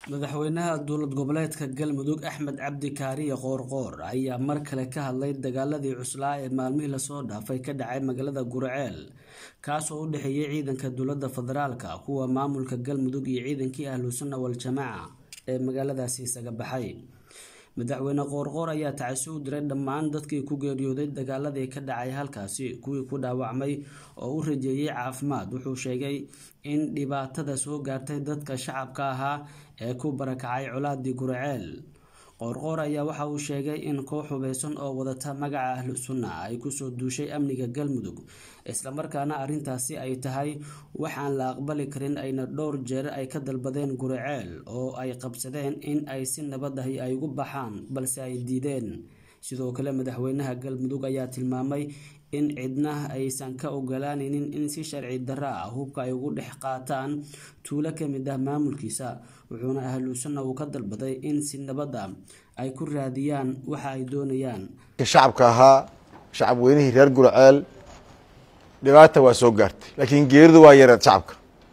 madaxweynaha dowlad goboleedka galmudug axmed cabdi kaariye qoorqoor ayaa mar kale ka hadlay dagaaladii cuslaa ee maalmihii lasoo dhaafay ka dhacay magaalada gurceel kaas oo u dhexeeyay ciidanka dowladda federaalka kuwa maamulka galmudug iyo ciidankii ahlu sunna wal-jamaaca ee magaaladaasi isaga baxay madaxweyne qoorqoor ayaa tacasi u diray dhammaan dadkii ku geeriyooday dagaaladii ka dhacay halkaasi kuwii ku dhaawacmay oo u rajeeyey caafimaad wuxuu sheegay in dhibaatada soo gaartay dadka shacabka ahaa ee ku barakacay colaadii gurceel qoorqoor ayaa waxa uu sheegay in koox hubeysan oo wadata magaca ahlu sunna ay kusoo duushay amniga galmudug islamarkaana arrintaasi ay tahay waxaan la aqbali karin ayna dhowr jeer ay ka dalbadeen gurceel oo ay qabsadeen in ay si nabadahi ay ugu baxaan balse ay diideen sidoo kale madaxweynaha galmudug ayaa tilmaamay in cidna aysan ka ogolaanaynin in si sharci darro ah hubka ay ugu dhex qaataan tuulo kamid ah maamulkiisa wuxuuna ahlu sunna uu ka dalbaday in si nabada ay ku raadiyaan waxa ay doonayaan shacabka ahaa shacab weynihii reer gurceel dhibaata waa soo gaartay laakiin geeridu waa yareed shacabka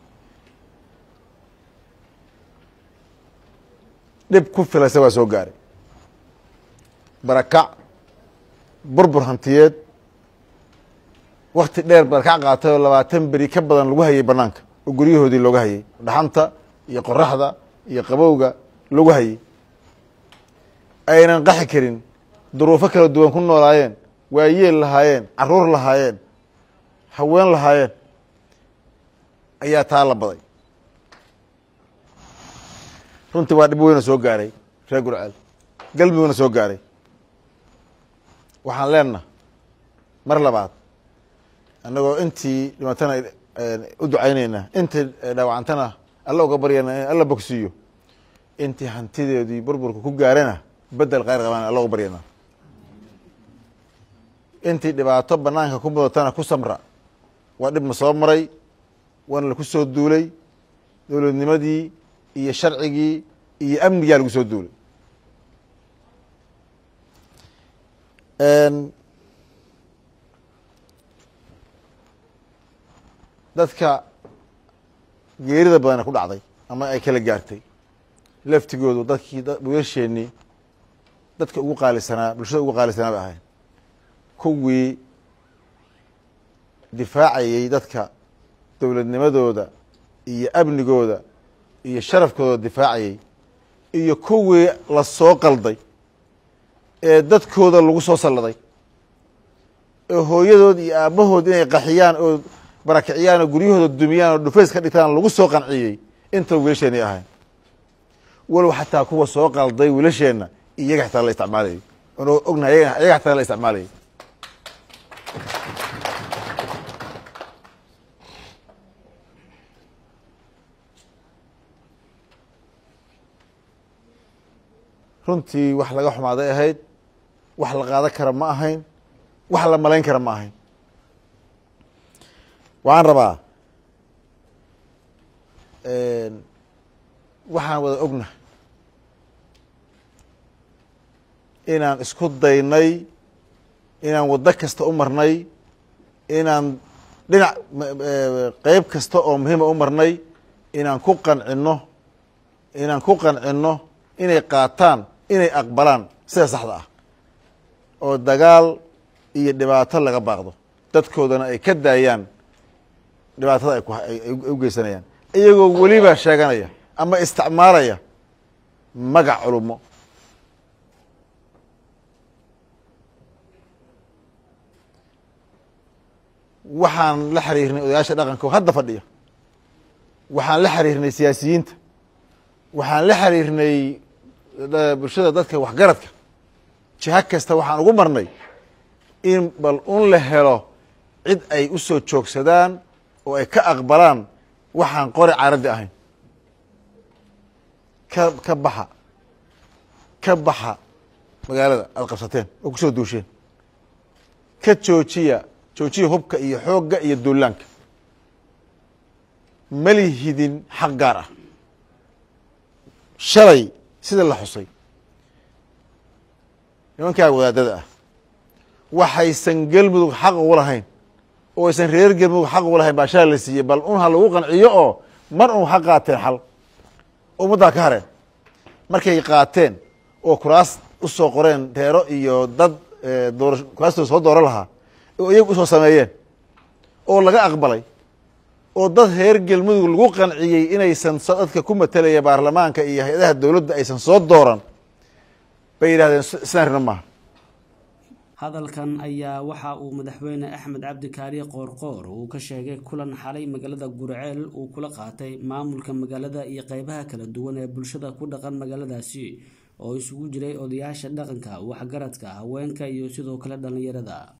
dhib ku filasa waa soo gaaray barakac burbur hantiyeed wakti dheer barakac qaatay oo labaatan beri ka badan lagu hayay banaanka oo guryahoodii looga hayay dhaxanta iyo qoraxda iyo qabowga lagu hayay aynan qaxi karin duruufo kala duwan ku noolaayeen waayeel lahaayeen caruur lahaayeen haween lahaayeen ayaa taa la baday runtii waa dhib weyna soo gaaray reer gurceel galmudugna soo gaaray waxaan leenaha mar labaad annagoo intii dhimatana u ducayneynaa intii dhaawacantana alla uga baryana in alla bogsiiyo intii hantideedii burburka ku gaarana bedel khayr qabaan alla uga baryana intii dhibaato banaanka ku mudatana ku samra waa dhib ma soo maray waana laku soo duulay dowladnimadii iyo sharcigii iyo amnigaa lagu soo duulay dadka geerida badana ku dhacday ama ay kala gaartay laftigoodu dadkii wiilasheenii dadka ugu qaalisanaa bulshada ugu qaalisanaa bay ahayn kuwii difaacayey dadka dowladnimadooda iyo amnigooda iyo sharafkooda difaacayey iyo kuwii la soo qalday ee dadkooda lagu soo salladay ee hooyadood iyo aabahood inay qaxiyaan oo barakiciyaan oo guryahooda dumiyaan oo dhufays ka dhigtaan lagu soo qanciyey inta wiilasheenay ahayn walow xataa kuwa soo qalday wiilasheenna iyaga xataa la isticmaalayay oon ognahay iyaga xataa la isticmaalayay runtii wax laga xumaaday ahayd wax la qaadan kara ma ahayn wax la malayn kara ma ahayn waxaan rabaa waxaan wada ogna inaan isku daynay inaan waddo kasta u marnay inaan dhinac qeyb kasta oo muhiima u marnay inaan ku qancino inaan ku qancino inay qaataan inay aqbalaan sida saxda ah oo dagaal iyo dhibaato laga baaqdo dadkoodana ay ka daayaan dhibaatada ay u geysanayaan iyagoo weliba sheeganaya ama isticmaalaya magac culumo waxaan la xiriirnay odayaasha dhaqanka oo hadda fadhiya waxaan la xiriirnay siyaasiyiinta waxaan la xiriirnay bulshada dadka waxgaradka jiha kasta waxaan ugu marnay in bal un la helo cid ay u soo joogsadaan oo ay ka aqbalaan waxaan qori caaraddi ahayn ka ka baxa ka baxa magaalada aada qabsateen oo kusoo duusheen ka joojiya joojiya hubka iyo xoogga iyo duulaanka malihidin xaq gaar ah shalay sida la xusay nimankaa wadaadada ah waxaysan galmudug xaq ugu lahayn oo aysan reer galmudug xaq ugu lahayn baa shalay la siiyey bal un ha lagu qanciyo oo mar un ha qaateen xal ummaddaa ka hareen markay qaateen oo kuraas usoo qoreen reero iyo dad doora kuraastooda soo dooro lahaa oo iyagu usoo sameeyeen oo laga aqbalay oo dad reer galmudug lagu qanciyey inaysan dadka ku matalaya baarlamaanka iyo hay-adaha dowladda aysan soo dooran bay yidhahdeen sidaan rina maaha hadalkan ayaa waxa uu madaxweyne axmed cabdi kaariye qoorqoor uu ka sheegay kulan xalay magaalada gurceel uu kula qaatay maamulka magaalada iyo qeybaha kala duwan ee bulshada ku dhaqan magaaladaasi oo isugu jiray odayaasha dhaqanka waxgaradka haweenka iyo sidoo kale dhallinyarada